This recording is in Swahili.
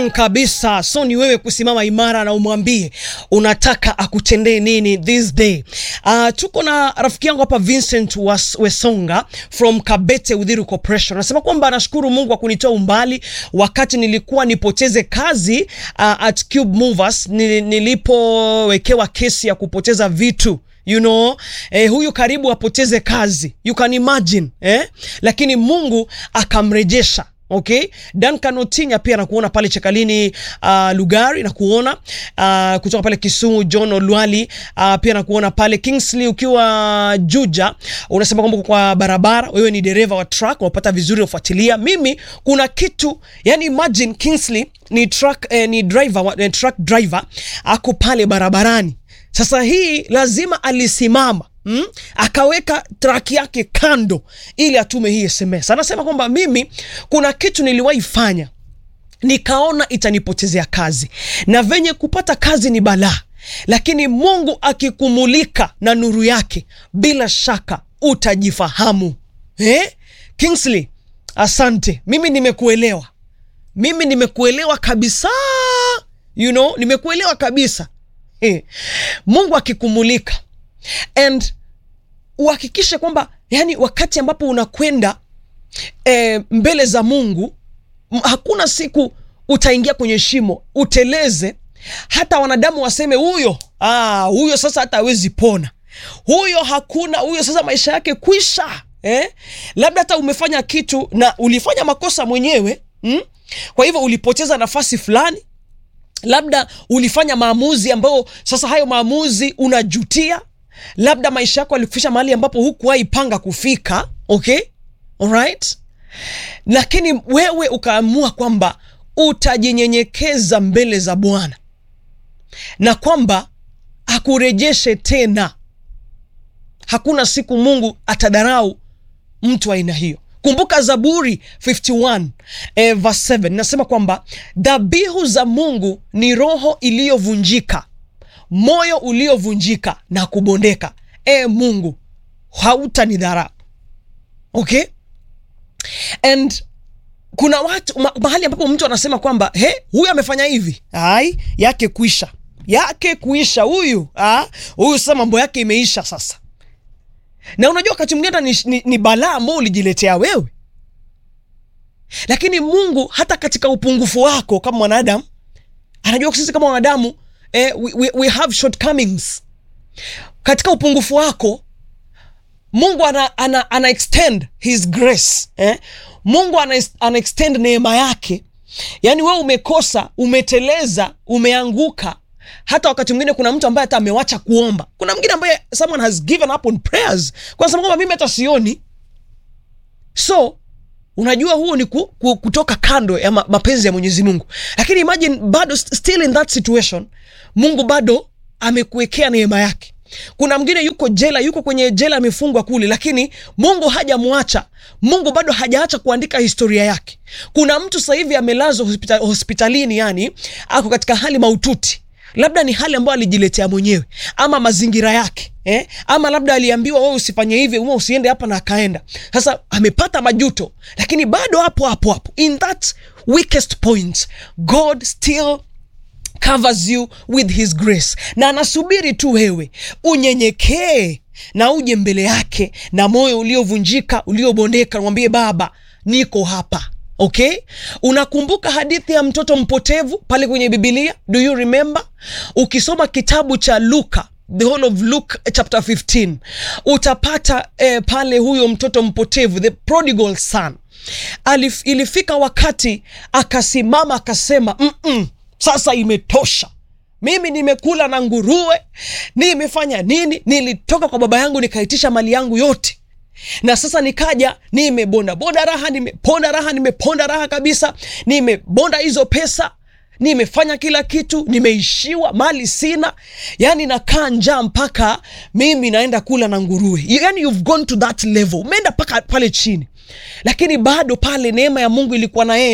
Mm, kabisa. So ni wewe kusimama imara na umwambie unataka akutendee nini this day. Uh, tuko na rafiki yangu hapa Vincent Was, Wesonga from Kabete Udhiru Corporation. Anasema kwamba anashukuru Mungu kwa kunitoa umbali wakati nilikuwa nipoteze kazi uh, at Cube Movers nil, nilipowekewa kesi ya kupoteza vitu you know eh, huyu karibu apoteze kazi you can imagine eh? Lakini Mungu akamrejesha Okay, Duncan Otinya pia nakuona pale Chekalini uh, Lugari nakuona uh, kutoka pale Kisumu. John Olwali uh, pia nakuona pale Kingsley ukiwa Juja, unasema kwamba kwa barabara wewe ni dereva wa truck, unapata vizuri, ufuatilia. Mimi kuna kitu yani, imagine Kingsley ni truck eh, ni driver eh, truck driver ako pale barabarani. Sasa hii lazima alisimama Mm? Akaweka track yake kando ili atume hii SMS. Anasema kwamba mimi kuna kitu niliwahi fanya nikaona itanipotezea kazi, na venye kupata kazi ni balaa, lakini Mungu akikumulika na nuru yake, bila shaka utajifahamu. Eh? Kingsley, asante, mimi nimekuelewa, mimi nimekuelewa kabisa, you know, nimekuelewa kabisa. Eh. Mungu akikumulika and uhakikishe kwamba yani, wakati ambapo unakwenda e, mbele za Mungu, hakuna siku utaingia kwenye shimo uteleze, hata wanadamu waseme huyo, ah, huyo sasa hata hawezi pona, huyo hakuna, huyo sasa maisha yake kwisha. Eh? Labda hata umefanya kitu na ulifanya makosa mwenyewe mm? Kwa hivyo ulipoteza nafasi fulani labda ulifanya maamuzi ambayo sasa hayo maamuzi unajutia labda maisha yako alikufikisha mahali ambapo hukuwahi panga kufika. Okay, alright, lakini wewe ukaamua kwamba utajinyenyekeza mbele za Bwana na kwamba akurejeshe tena. Hakuna siku Mungu atadharau mtu aina hiyo. Kumbuka Zaburi 51 eh, verse 7 nasema kwamba dhabihu za Mungu ni roho iliyovunjika moyo uliovunjika na kubondeka. E Mungu, hautanidharau. Okay, and kuna watu ma, mahali ambapo mtu anasema kwamba he, huyu amefanya hivi, ai yake kuisha, yake kuisha, huyu huyu sasa mambo yake imeisha sasa. Na unajua wakati mwingine ni, ni, ni balaa ambao ulijiletea wewe, lakini Mungu hata katika upungufu wako kama mwanadamu anajua sisi kama wanadamu Eh, we, we, we have shortcomings. Katika upungufu wako Mungu ana, ana, ana extend his grace eh? Mungu ana, ana extend neema yake. Yaani wewe umekosa, umeteleza, umeanguka. Hata wakati mwingine kuna mtu ambaye hata amewacha kuomba. Kuna mwingine ambaye someone has given up on prayers kwa sababu kwamba mimi hata sioni. So unajua huo ni ku, ku, kutoka kando ya ma, mapenzi ya Mwenyezi Mungu, lakini imagine bado still in that situation Mungu bado amekuwekea neema yake. Kuna mwingine yuko jela, yuko kwenye jela amefungwa kule, lakini Mungu hajamwacha. Mungu bado hajaacha kuandika historia yake. Kuna mtu sasa hivi amelazwa hospital, hospitalini, yani ako katika hali maututi labda ni hali ambayo alijiletea mwenyewe ama mazingira yake eh? Ama labda aliambiwa wewe usifanye hivi, wewe usiende hapa na akaenda. Sasa amepata majuto, lakini bado hapo hapo hapo, in that weakest point God still covers you with his grace, na anasubiri tu wewe unyenyekee na uje mbele yake na moyo uliovunjika uliobondeka, mwambie Baba, niko hapa. Okay, unakumbuka hadithi ya mtoto mpotevu pale kwenye Biblia? Do you remember? Ukisoma kitabu cha Luka, the whole of Luke chapter 15 utapata eh, pale huyo mtoto mpotevu the prodigal son Alif, ilifika wakati akasimama akasema, mm -mm, sasa imetosha mimi nimekula na nguruwe, nimefanya nini? Nilitoka kwa baba yangu nikaitisha mali yangu yote na sasa nikaja nimebonda bonda raha, nimeponda raha, nimeponda raha kabisa, nimebonda hizo pesa, nimefanya kila kitu, nimeishiwa, mali sina, yani nakaa njaa mpaka mimi naenda kula na nguruwe. Yani you've gone to that level, umeenda mpaka pale chini, lakini bado pale neema ya Mungu ilikuwa na yeye.